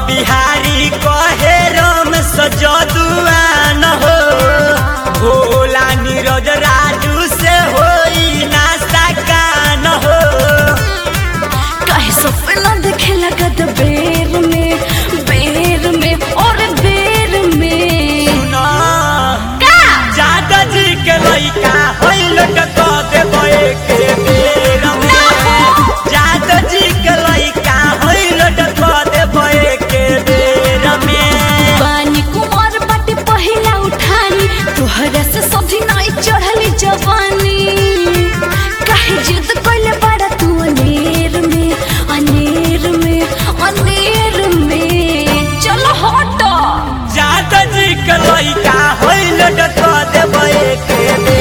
बिहारी कहे राम सजदुआ न हो भोला नीरज राजू से होई ना सका न हो काहे सपना देखे लगत बेर में बेर में और बेर में सुना का जादा जी के लइका होई लटक देबे के बेर में जादा जी के लइका होई लटक देबे के बेर में पानी कुमार बाटे पहिला उठानी तोहरा से सब्जी नहीं चढ़ली जवानी काहे जिद कइले बड़ा तू अनेर में अनेर में अनेर में चलो हट जादा जी के लइका होई लटक देबे के बेर